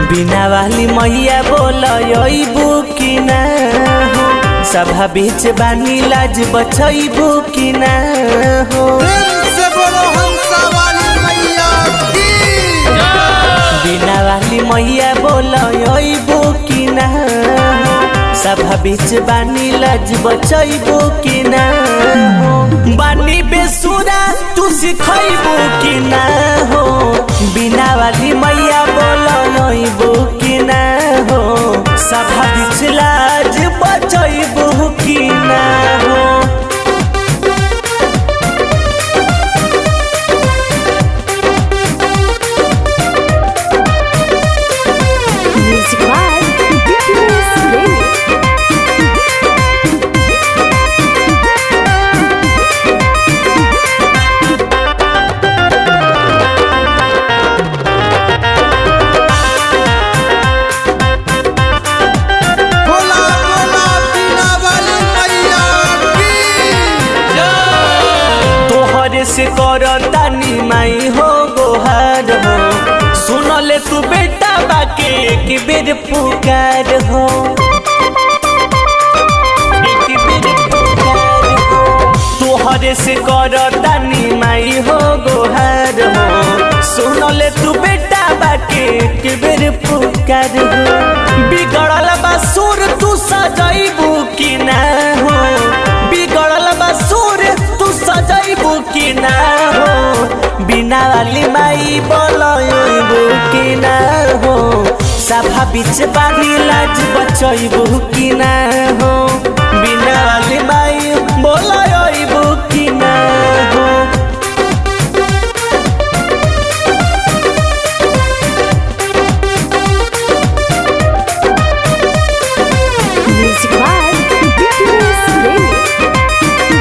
बिना वाली मैया बोलबू कि ना हो सभा बीच बानी लाज बचैबू कि ना हो प्रेम से बोलो हंसा वाली मैया की बिना वाली मैया बोलबू कि ना हो सभा बीच बानी लाज बचैबू कि ना हो बानी बेसुरा तू सिखैबू कि ना हो बिना वाली मैया बोलबू कि ना हो सभा बीच लाज बचैबू कि ना हो Music by Ridiculous Remix. बोला बोला बीना वाली मैया की तोहरे से करतानी माई हो गोहार हो सुनले तू बेटा बाके एक बेर पुकार हो एक बेर पुकार हो तोहरे से करतानी माई हो गोहार हो सुनले तू बेटा बाके एक बेर पुकार हो बिगड़ल बा सुर तू सजैबू कि ना हो बिगड़ल बा सुर तू सजैबू कि ना हो बिना वाली माई बोलबू कि ना हो सभा बीच बानी लाज बचैबू कि ना हो बिना वाली माई बोलबू कि ना हो Music by Ridiculous Remix.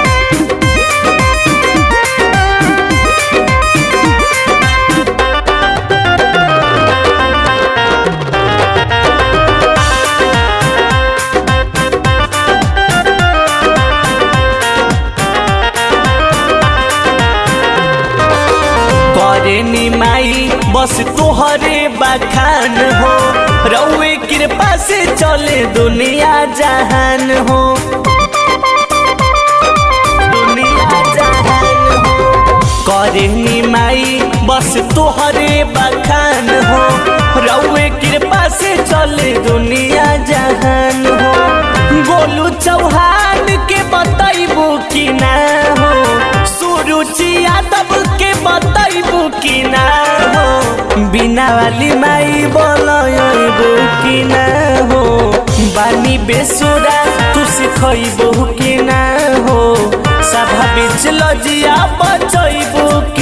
करे नी माई बस तोहरे बखान हो रउए कृपा से चले दुनिया जहान हो दुनिया जहान हो करे नी माई बस तोहरे बखान हो रउए कृपा से चले दुनिया जहान हो गोलू चौहान के बतैबू कि ना हो सुरुचि यादव के बतैबू कि ना हो बिना वाली माई बोलबू कि ना हो बानी बेसुरा तू सिखैबू कि ना हो सभा बीच लजिया बचैबू